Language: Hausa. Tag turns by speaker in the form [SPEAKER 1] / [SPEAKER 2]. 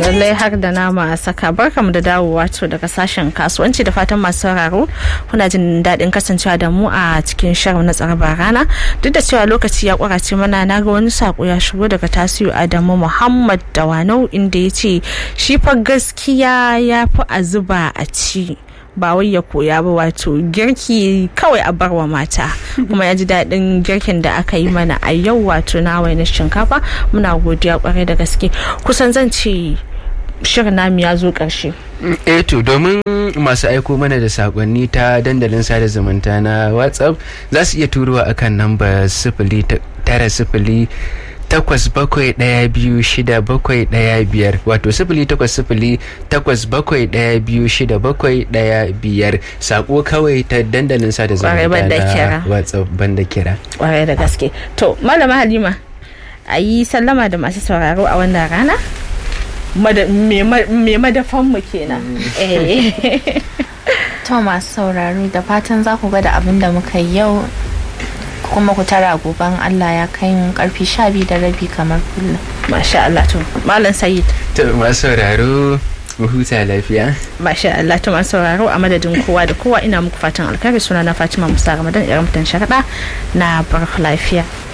[SPEAKER 1] lallai har da nama a saka barkamu da dawowa to daga sashen kasuwanci da fatan masu sauraro kuna jin daɗin kasancewa da mu a cikin shirin na tsaraba rana duk da cewa lokaci ya kwarace mana na ga wani sako ya shigo daga tasiru adamu muhammad dawanau inda ya ce shi fa gaskiya ya fi a zuba a ci ba wai ya koya ba wato girki kawai a barwa mata kuma ya ji daɗin girkin da aka yi mana a yau wato na na shinkafa muna godiya kwarai da gaske kusan zan ce shirin namu ya zo ƙarshe
[SPEAKER 2] eh to domin masu aiko mana da sakonni ta dandalin sada zumunta na whatsapp za su iya turowa akan namba sifili tara sifili takwas bakwai ɗaya biyu shida bakwai ɗaya biyar wato sifili takwas sifili takwas bakwai ɗaya biyu shida bakwai ɗaya biyar sako kawai ta dandalin sada zumunta na whatsapp banda kira
[SPEAKER 1] kwarai da gaske to malama halima a yi sallama da masu sauraro a wannan rana me madafanmu kenan
[SPEAKER 3] to masu sauraro da fatan za ku ga da abin da muka yi yau kuma ku tara goben Allah ya kai mu karfi sha biyu da rabi kamar kullum.
[SPEAKER 1] Masha Allah to Malam Sayid.
[SPEAKER 2] To masu sauraro mu huta lafiya.
[SPEAKER 1] Masha Allah to masu sauraro a madadin kowa da kowa ina muku fatan alkhairi suna na Fatima Musa Ramadan irin mutan sharaɗa na bar lafiya.